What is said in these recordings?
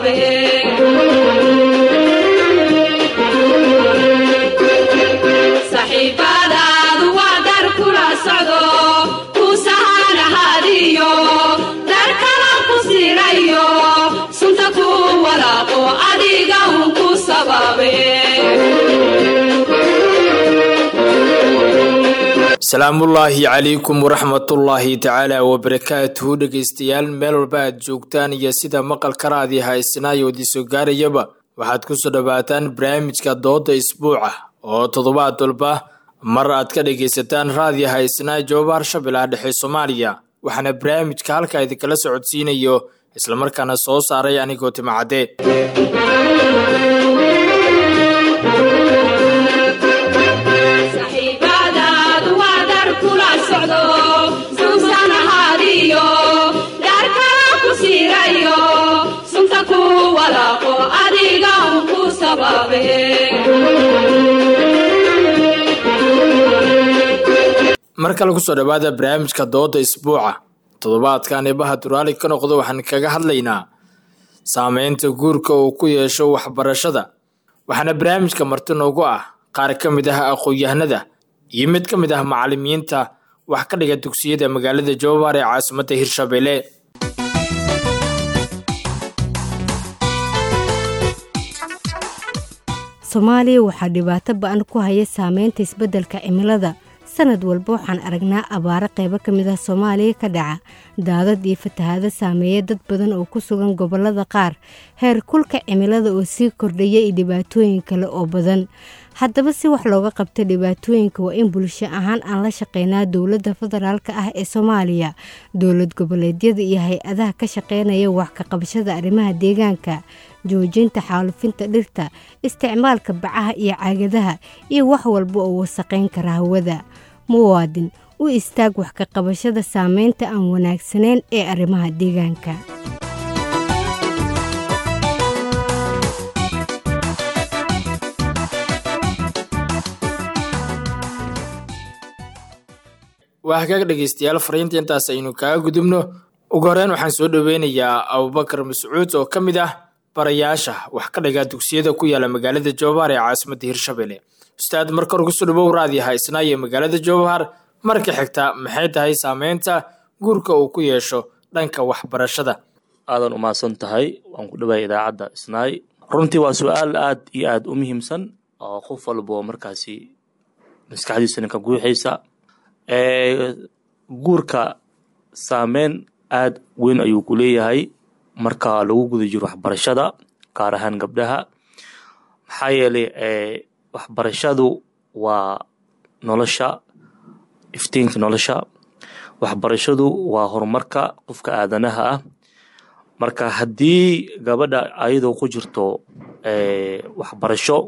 saxiibadaadu waa dar kula socdo ku sahanahadiyo dar kala ku sirayo sunta ku walaaqo adiga un ku sababe salaamullaahi calaykum waraxmatullaahi tacaala wabarakaatuhu dhegaystayaal meel walba aad joogtaan iyo sida maqalka raadi haysanayo idinsoo gaarayaba waxaad kusoo dhowaataan barnaamijka dooda isbuuca oo toddobaad walba mar aad ka dhagaysataan raadiyo haysnaa joobaar shabeellaha dhexe soomaaliya waxaana barnaamijka halkaa idinkala socodsiinayo islamarkaana soo saaray anigoo timacadde saxiibadaadu waa dar kula socdo suusanahadiyo dar kala ku sirayo sunta ku walaaqo adiga un ku sababe mar kale kusoo dhowaada barnaamijka dooda isbuuca toddobaadkan eebaha duraali ka noqdo waxaan kaga hadlaynaa saameynta guurka uu ku yeesho waxbarashada waxaana barnaamijka marti noogu ah qaar ka mid ah aqoon-yahanada iyo mid ka mid ah macalimiinta wax ka dhiga dugsiyada magaalada jowhar ee caasimadda hirshabelle soomaaliya waxaa dhibaato ba-an ku haya saameynta isbeddelka cimilada sanad walba waxaan aragnaa abaaro qaybo ka mid ah soomaaliya ka dhaca daadad iyo fatahaado saameeya dad badan oo ku sugan gobollada qaar heer kulka cimilada oo sii kordhaya iyo dhibaatooyin kale oo badan haddaba si wax looga qabta dhibaatooyinka waa in bulsho ahaan aan la shaqeynaa dowladda federaalk ah ee soomaaliya dowlad goboleedyada iyo hay-adaha ka shaqeynaya wax ka qabashada arrimaha deegaanka joojinta xaalufinta dhirta isticmaalka bacaha iyo caagadaha iyo wax walba oo wasaqayn kara hawada muwaadin u istaag wax ka qabashada saameynta aan wanaagsanayn ee arrimaha deegaanka waa hagaag dhegaystayaal fariinta intaas aynu kaga gudubno ugu horeyn waxaan soo dhoweynayaa abubakar mascuud oo ka mid ah barayaasha wax ka dhiga dugsiyada ku yaala magaalada jowhar ee caasimadda hirshabelle ustaad marka hore kusoo dhawow raadi haysnaa iyo magaalada jowhar marka xigta maxay tahay saameynta guurka uu ku yeesho dhanka waxbarashada aadan umahadsan tahay waan ku dhawaaya idaacadda isnaay runtii waa su-aal aad iyo aad u muhiimsan oo qof walbo markaasi maskaxdiisana ka guuxaysa guurka saameyn aad weyn ayuu ku leeyahay marka lagu guda jiro waxbarashada gaar ahaan gabdhaha maxaa yeelay waxbarashadu waa nolosha iftiinka nolosha waxbarashadu waa horumarka qofka aadanaha ah marka haddii gabadha ayadoo ku jirto waxbarasho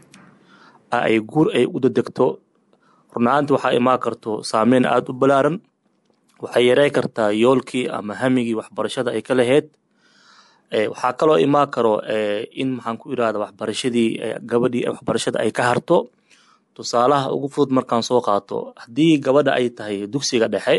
ay guur ay u dadegto runahaanta waxaa imaan karto saameyn aada u balaaran waxay yarey kartaa yoolkii ama hamigii waxbarashada ay ka lahayd waxaa kaloo imaan karo in maxaan ku irahda waxbarashadii gabadhii waxbarashada ay ka harto tusaalaha ugu fudud markaan soo qaato haddii gabadha ay tahay dugsiga dhexe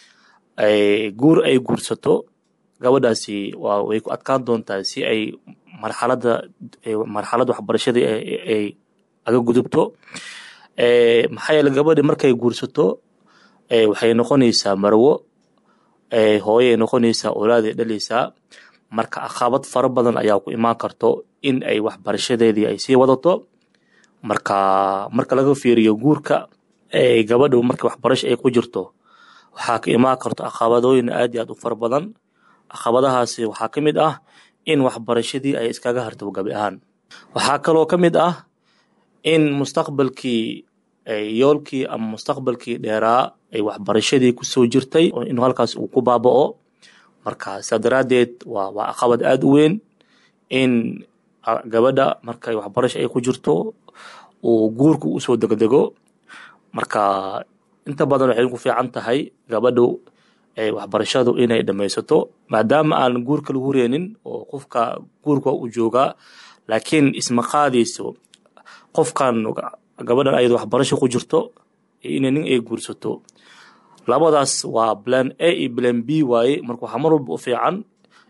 guur ay guursato gabadhaasi waa way ku adkaan doontaa si ay marxalada marxaladda waxbarashadii ay aga gudubto maxaa yeele gabadhi markay guursato waxay noqonaysaa marwo hooyay noqonaysaa olaaday dhalaysaa marka aqabad fara badan ayaa ku imaan karto in ay waxbarashadeedii ay sii wadato marka marka laga fiiriyo guurka gabadhu marka waxbarasho ay ku jirto waxaa ka imaan karto aqabadooyin aad iyo aad u fara badan aqabadahaasi waxaa ka mid ah in waxbarashadii ay iskaga harto gabi ahaan waxaa kaloo ka mid ah in mustaqbalkii yoolkii ama mustaqbalkii dheeraa ay waxbarashadii kusoo jirtay inuu halkaas uu ku baaba'o marka sidaa daraaddeed waa waa aqabad aada u weyn in gabadha markay waxbarasho ay ku jirto uu guurku usoo degdego marka inta badan waxay ku fiican tahay gabadhu waxbarashadu inay dhamaysato maadaama aan guurka lagu reenin oo qofka guurka u joogaa laakiin isma qaadayso qofkan gabadhan ayad waxbarasho ku jirto inay nin ay guursato labadaas waa plan a iyo plan b waaye marka waxaa mar walba u fiican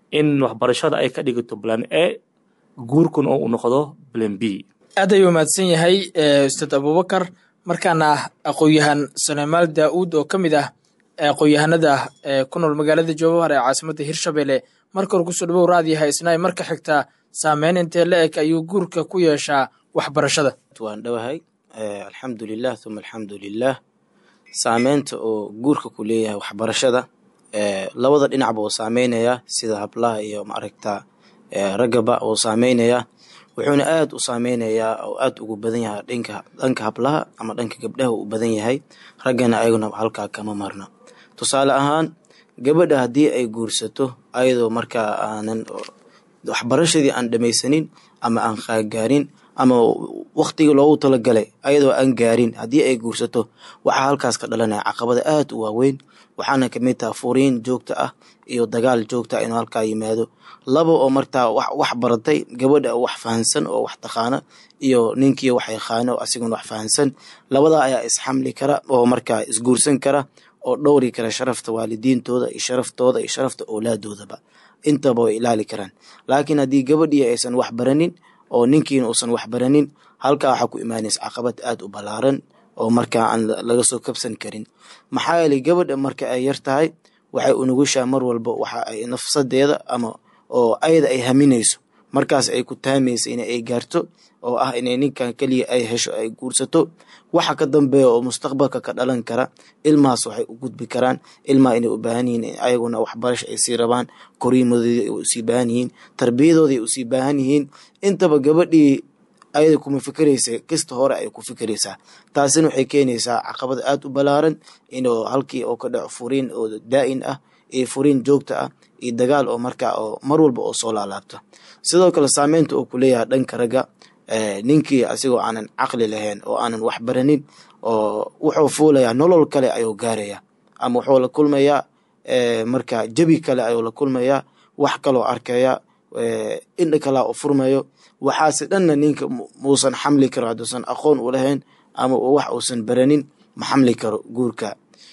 in waxbarashada ay ka dhigato plan a guurkun oo u noqdo plan b aad ayuu mahadsan yahay ustaad abubakar markaana aqoon-yahan suleymaal daa-uud oo ka mid ah aqoon-yahanada ku nool magaalada jowhar ee caasimadda hirshabelle marka hore kusoo dhawow raadiyaha isnaay marka xigta saameyn intee la eg ayuu guurka ku yeeshaa waxbarashada waan dhowahay alxamdulilah uma alxamdulilah saameynta oo guurka ku leeyahay waxbarashada labada dhinacba uu saameynaya sida hablaha iyo maaragta raggaba uu saameynaya wuxuuna aad u saameynayaa oo aad ugu badan yahay dhanka dhanka hablaha ama dhanka gabdhaha uu badan yahay raggana ayaguna halkaa kama marna tusaale ahaan gabadha haddii ay guursato ayadoo markaa aanan waxbarashadii aan dhamaysanin ama aan qaagaarin ama waktigii loogu talagalay ayadoo aan gaarin haddii ay guursato waxaa halkaas ka dhalanaya caqabada aad u waaweyn waxaana kamid taha furiin joogta ah iyo dagaal joogta ah inuu halkaa yimaado laba oo martaa wax baratay gabadha wax fahansan oo wax taqaana iyo ninkii wax yaqaano asiguna wax fahansan labadaa ayaa isxamli kara oo markaa isguursan kara oo dhowri kara sharafta waalidiintooda iyo sharaftooda iyo sharafta owlaadoodaba intaba way ilaali karaan laakiin haddii gabadhii aysan wax baranin oo ninkiina uusan wax baranin halkaa waxaa ku imaanaysa caqabad aad u ballaaran oo markaa aan laga soo kabsan karin maxaa yeelay gabadha marka ay yar tahay waxay unugushaa mar walba waxa ay nafsadeeda ama oo ayada ay haminayso markaas ay ku taamaysa in ay gaarto oo ah inay ninkan keliya ay hesho ay guursato waxa ka dambeeya oo mustaqbalka ka dhalan kara ilmahaas waxay u gudbi karaan ilmaha inay u baahan yihiin ayaguna waxbarasha ay sii rabaan koriimadoodii ay usii baahan yihiin tarbiyadooda ay usii baahan yihiin intaba gabadhii ayada kuma fikeraysa kasta hore ay ku fikeraysaa taasina waxay keenaysaa caqabad aad u ballaaran inuu halkii oo ka dhaco furiin oo daa-in ah iyo furiin joogta ah iyo dagaal oo markaa oo mar walba oo soo laalaabta sidoo kale saameynta uu ku leeyahay dhanka ragga ninkii asigoo aanan caqli lahayn oo aanan wax baranin oo wuxuu fuulayaa nolol kale ayuu gaaraya ama wuxuu la kulmayaa marka jebi kale ayuu la kulmayaa wax kaloo arkaya indha kalaa u furmayo waxaase dhanna ninka muusan xamli karo hadduusan aqoon u lahayn ama wax uusan baranin ma xamli karo guurka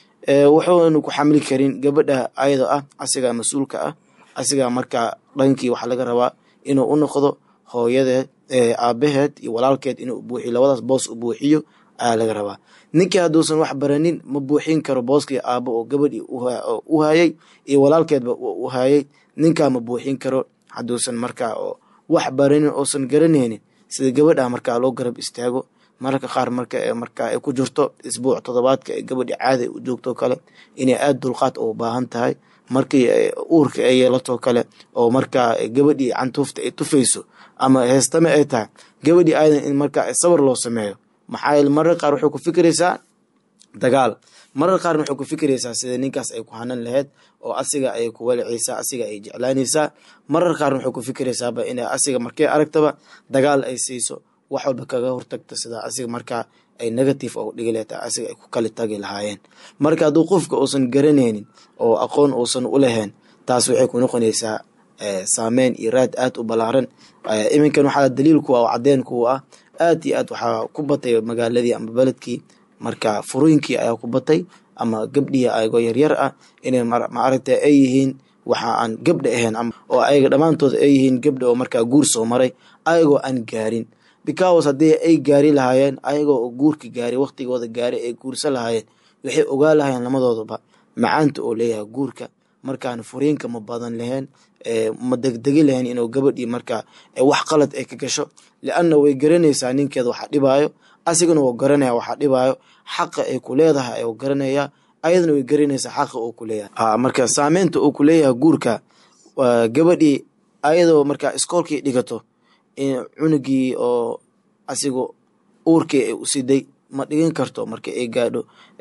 wuxuuna ku xamli karin gabadha ayada ah asigaa mas-uulka ah asigaa markaa dhankii waxaa laga rabaa inuu u noqdo hooyadeed aabaheed iyo walaalkeed inuu buuxiyo labadaas boos u buuxiyo ayaa laga rabaa ninkii hadduusan wax baranin ma buuxin karo booskii aabo oo gabadhii u hayay iyo walaalkeedba u hayay ninkaa ma buuxin karo hadduusan markaa oo wax baranin oosan garanaynin sida gabadha markaa loo garab istaago mararka qaar marka markaa ay ku jirto isbuuc toddobaadka ee gabadhi caada u joogto kale inay aada dulqaad u baahan tahay markii uurka ay yeelato kale oo markaa gabadhii cantuufta ay tufayso ama heestame ay tahay gabadhii aadan in markaa sabar loo sameeyo maxaa yeele mararka qaar waxay ku fikiraysaa dagaal marar qaarna waxay ku fikiraysaa sida ninkaas ay ku hanan lahayd oo asiga ay ku walicaysaa asiga ay jeclaanaysaa marar qaarna waxay ku fikiraysaaba inay asiga markay aragtaba dagaal ay siiso wax walba kaga hortagta sida asiga markaa ay negative oo dhigi leeta asiga ay ku kali tagi lahaayeen marka hadduu qofka uusan garanaynin oo aqoon uusan u lahayn taas waxay ku noqonaysaa saameyn iyo raad aad u ballaaran iminkan waxaa daliil kuwa oo cadeen kuwa ah aad iyo aad waxaa ku batay magaaladii ama beledkii marka furooyinkii ayaa ku batay ama gabdhii ayagoo yaryar ah inay maaragta ay yihiin waxa aan gabdha ahayn oo ayaga dhammaantood ay yihiin gabdha oo markaa guur soo maray ayagoo aan gaarin because haddii ay gaari lahaayeen ayagoo guurka gaari waqtigooda gaari ay guursan lahaayeen waxay ogaa lahaayeen lamadoodaba macaanta oo leeyahay guurka markaan furiinka ma badan lahayn ma degdegi lahayn inuu gabadhii markaa wax qalad ay ka gasho lianna way garanaysaa ninkeeda waxa dhibaayo asigana wuu garanaya waxaa dhibaayo xaqa ay ku leedahay ayuu garanayaa ayadana way garanaysaa xaqa uu ku leeyahay marka saameynta uu ku leeyahay guurka gabadhii ayadoo markaa iskoolkii dhigato cunugii oo asiga uurkii ay u siday ma dhigan karto marka ay gaadho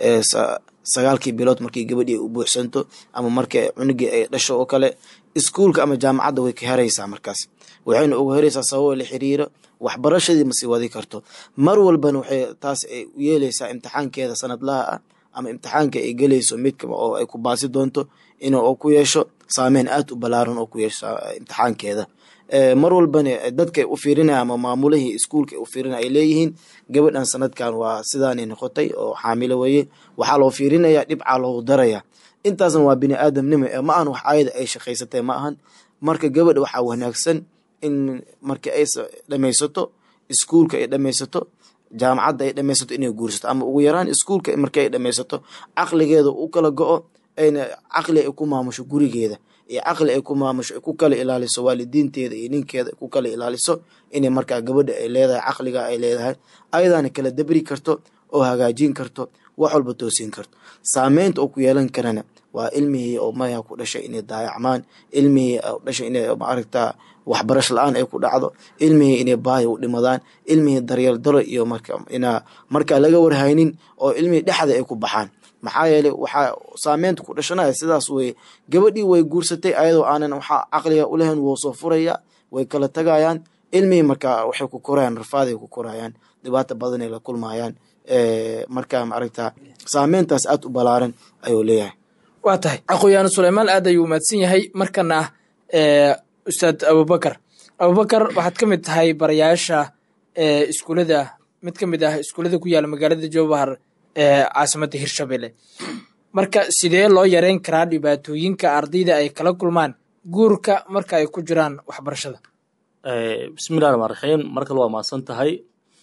sagaalkii bilood markii gabadhii ay u buuxsanto ama marka cunugii ay dhasho oo kale iskuulka ama jaamacadda way ka heraysaa markaas waxayna uga heraysaa sababoo la xiriiro waxbarashadii ma sii wadi karto mar walbana waxay taas ay u yeelaysaa imtixaankeeda sanadlaha ah ama imtixaanka ay gelayso midkaba oo ay ku baasi doonto inuu ku yeesho saameyn aad u ballaaran oo ku yeesho imtixaankeeda mar walbana dadka u fiirinaya ama maamulihii iskuulka u fiirinaya ay leeyihiin gabadhan sanadkan waa sidaanay noqotay oo xaamilo weye waxaa loo fiirinaya dhibcaa loogu daraya intaasna waa bini aadamnimo ee ma ahan wax ayada ay shaqaysatay ma ahan marka gabadha waxaa wanaagsan in marka ay dhamaysato iskuulka ay dhamaysato jaamacadda ay dhamaysato inay guursato ama ugu yaraan iskuulka marka ay dhamaysato caqligeeda u kala go-o ayna caqli ay ku maamusho gurigeeda iyo caqli ay ku maamusho ay ku kala ilaaliso waalidiinteeda iyo ninkeeda ay ku kala ilaaliso inay markaa gabadha ay leedahay caqliga ay leedahay ayadaana kala dabri karto oo hagaajin karto wax walba toosin karto saameynta oo ku yeelan karana waa ilmihii oo maya ku dhashay inay daayacmaan ilmihii dhashay inay maaragtaa waxbarasho la-aan ay ku dhacdo ilmihii inay baahi u dhimadaan ilmihii daryeel daro iyo marka inaa markaa laga warhaynin oo ilmihii dhexda ay ku baxaan maxaa yeelay waxaa saameynta ku dhashanaya sidaas weye gabadhii way guursatay ayadoo aanan waxaa caqliga ulahayn wou soo furaya way kala tagayaan ilmihii markaa waxay ku korayaan rafaaday ku korayaan dhibaato badanay la kulmayaan markaa maaragta saameyntaas aad u balaaran ayuu leeyahay waa tahay aqoyaano suleymaan aad ayuu mahadsan yahay markana ustaad abubakar abubakar waxaad ka mid tahay barayaasha iskuulada mid ka mid ah iskuullada ku yaala magaalada jowbahar ee caasimadda hirshabelle marka sidee loo yareyn karaa dhibaatooyinka ardayda ay kala kulmaan guurka marka ay ku jiraan waxbarashada bismillahi raxmaan raxiim mar kale waa mahadsan tahay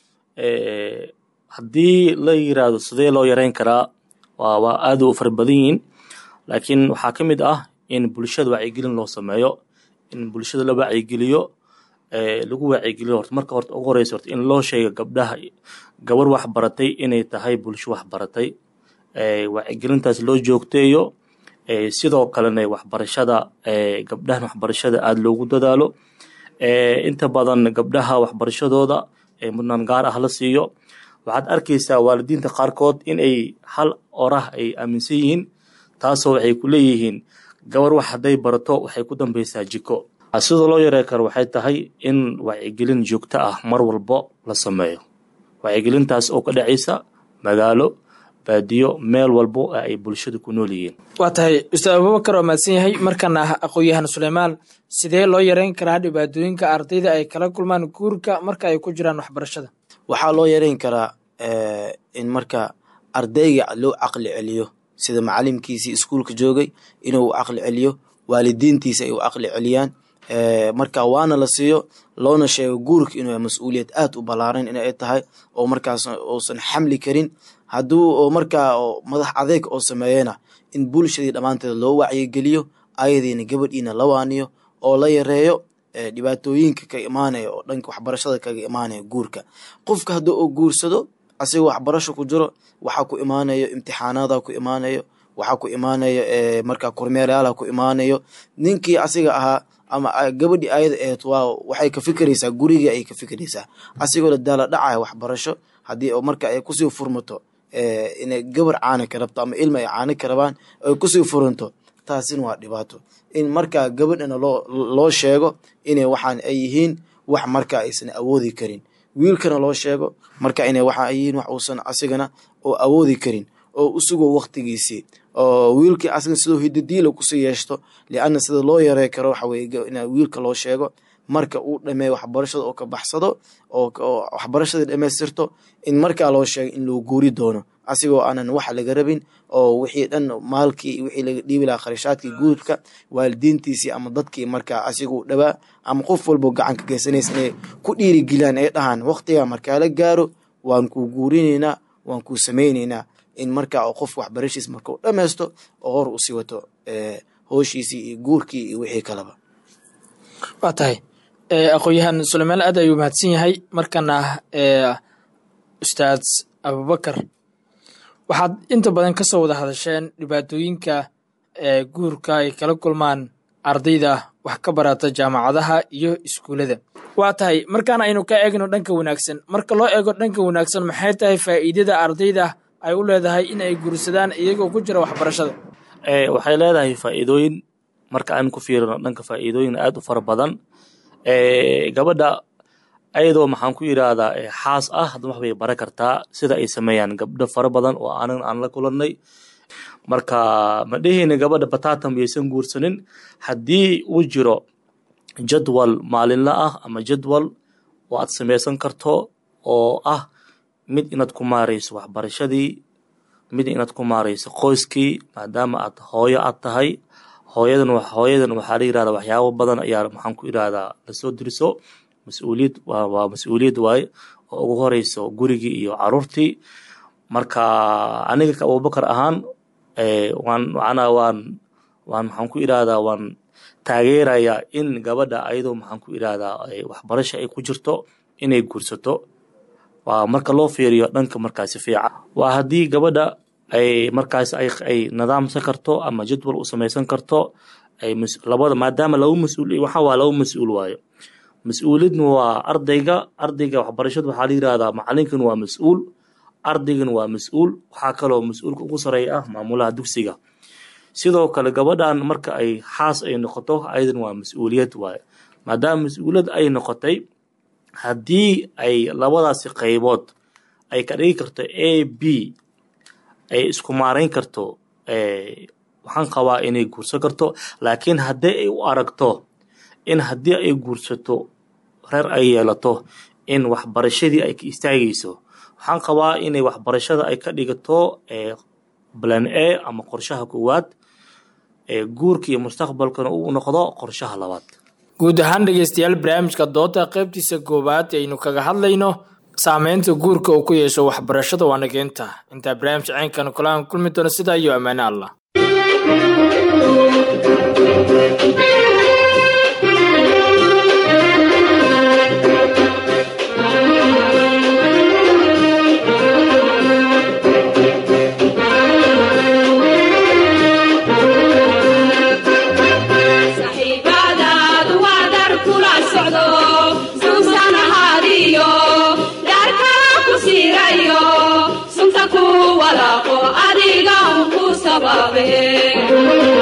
haddii la yiraahdo sidee loo yareyn karaa waa waa aad u fara badan yihiin laakiin waxaa ka mid ah in bulshada wacyigelin loo sameeyo in bulshada la wacyigeliyo lagu wacyigeliyo horta marka horta ugu horeysa horta in loo sheego gabdhaha gabar wax baratay inay tahay bulsho wax baratay wacyigelintaas loo joogteeyo sidoo kalena waxbarashada gabdhahan waxbarashada aada loogu dadaalo inta badan gabdhaha waxbarashadooda mudnaan gaar ah la siiyo waxaad arkaysaa waalidiinta qaarkood in ay hal orah ay aaminsan yihiin taasoo waxay ku leeyihiin gabar wax hadday barato waxay ku dambeysaa jiko sida loo yarey karo waxay tahay in wacyigelin joogto ah mar walbo la sameeyo wacyigelintaas oo ka dhacaysa magaalo baadiyo meel walbo ay bulshada ku nool yihiin waa tahay ustaad abubakar waa mahadsan yahay markana aqoon-yahan suleymaan sidee loo yareyn karaa dhibaatooyinka ardayda ay kala kulmaan guurka marka ay ku jiraan waxbarashada waxaa loo yareyn karaa in marka ardayga loo caqli celiyo sida macalimkiisii iskuulka joogay inuu caqli celiyo waalidiintiisa ay u caqli celiyaan marka waana la siiyo loona sheego guurka inuu mas-uuliyad aad u balaaran inay tahay oo markaas uusan xamli karin hadduu markaa madax adeeg oo sameeyena in bulshadii dhammaanteed loo wacyigeliyo ayadiina gabadhiina la waaniyo oo la yareeyo dhibaatooyinka ka imaanaya oo dhanka waxbarashada kaga imaanaya guurka qofka haddii uu guursado asigoo waxbarasho ku jiro waxaa ku imaanayo imtixaanaada ku imaanayo waxaa ku imaanayo markaa kormeerayaala ku imaanayo ninkii asiga ahaa ama gabadhii ayada aheed waa waxay ka fikiraysaa gurigii ayay ka fikiraysaa asigoo la daala dhacaya waxbarasho haddii marka ay kusii furmato inay gabar caana ka rabto ama ilma ay caana ka rabaan ay kusii furanto taasina waa dhibaato in markaa gabadhana loo loo sheego inay waxaan ay yihiin wax markaa aysan awoodi karin wiilkana loo sheego marka inay waxa ay yihiin wax uusan asigana oo awoodi karin oo usugo waktigiisii oo wiilkii asiga sidoo hidadiila kusii yeeshto lianna sida loo yarey karo waxa weye in wiilka loo sheego marka uu dhameeyo waxbarashada oo ka baxsado oo waxbarashadii dhamaystirto in markaa loo sheego in loo guuri doono asigoo aanan wax laga rabin oo wixii dhan maalkii wixii laga dhiibi lahaa kharashaadkii guurka waalidiintiisii ama dadkii markaa asiguu dhawaa ama qof walbo gacan ka geysanaysa inay ku dhiirigeliyaan ay dhahaan waktigaa markaa la gaaro waan kuu guurinaynaa waan kuu samaynaynaa in markaa oo qof waxbarashiis markau dhammaysto oo hor usii wato hooshiisii iyo guurkii iyo wixii kaleba waa tahay aqoon-yahan suleymaan aad ayuu mahadsan yahay markana ustaad abubakar waxaad inta badan ka soo wada hadasheen dhibaatooyinka guurka ay kala kulmaan ardayda wax ka barata jaamacadaha iyo iskuullada waa tahay markaana aynu ka eegno dhanka wanaagsan marka loo eego dhanka wanaagsan maxay tahay faa'iidada ardayda ay u leedahay in ay guursadaan iyagoo ku jira waxbarashada waxay leedahay faa'iidooyin marka aan ku fiirino dhanka faa'iidooyin aad u fara badan gabadha ayadoo maxaan ku yidhaahdaa xaas ah hadda wax bay bara kartaa sida ay sameeyaan gabdho fara badan oo aanan aan la kulannay marka ma dheheyna gabadha batatan yaysan guursanin haddii uu jiro jadwal maalinla ah ama jadwal oo aad samaysan karto oo ah mid inaad ku maarayso waxbarashadii mid inaad ku maarayso qoyskii maadaama aad hooyo aad tahay hooyadan hooyadan waxaa la yirahdaa waxyaabo badan ayaa maxaan ku irahdaa lasoo diriso mas-uuliyad waa waa mas-uuliyad waaye oo ugu horeyso gurigii iyo caruurtii marka aniga ka abubakar ahaan waan macnaa waan waan maxaan ku irahdaa waan taageerayaa in gabadha ayadoo maxaan ku irahdaa waxbarasha ay ku jirto inay guursato waa marka loo fiiriyo dhanka markaasi fiican waa haddii gabadha ay markaas ay nidaamsan karto ama jadwal u samaysan karto ay labada maadaama laba mas-uul waxa waa laba mas-uul waayo mas-uuliyadna waa ardayga ardayga waxbarashada waxaa la yirahdaa macalinkan waa mas-uul ardaygan waa mas-uul waxaa kaloo mas-uulka ugu sareeya ah maamulaha dugsiga sidoo kale gabadhan marka ay xaas ay noqoto ayadan waa mas-uuliyad waayo maadaama mas-uuliyad ay noqotay haddii ay labadaasi qaybood ay ka dhigi karto a b ay isku maarayn karto waxaan qabaa inay guursan karto laakiin haddii ay u aragto in haddii ay guursato reer ay yeelato in waxbarashadii ay ka istaagayso waxaan qabaa inay waxbarashada ay ka dhigato plan a ama qorshaha koowaad guurka iyo mustaqbalkana uu noqdo qorshaha labaad guud ahaan dhegeystayaal barnaamijka dooda qaybtiisa koowaad aynu kaga hadlayno saameynta guurka uu ku yeesho waxbarashada waa nageynta intaa barnaamij ceynkana kulaan kulmi doono sidaa iyo ammaane allah saxiibadaadu waa dar kula socdo suusan ahaadiyo daarkala ku siirayo sunta ku walaaqo adiga un ku sababe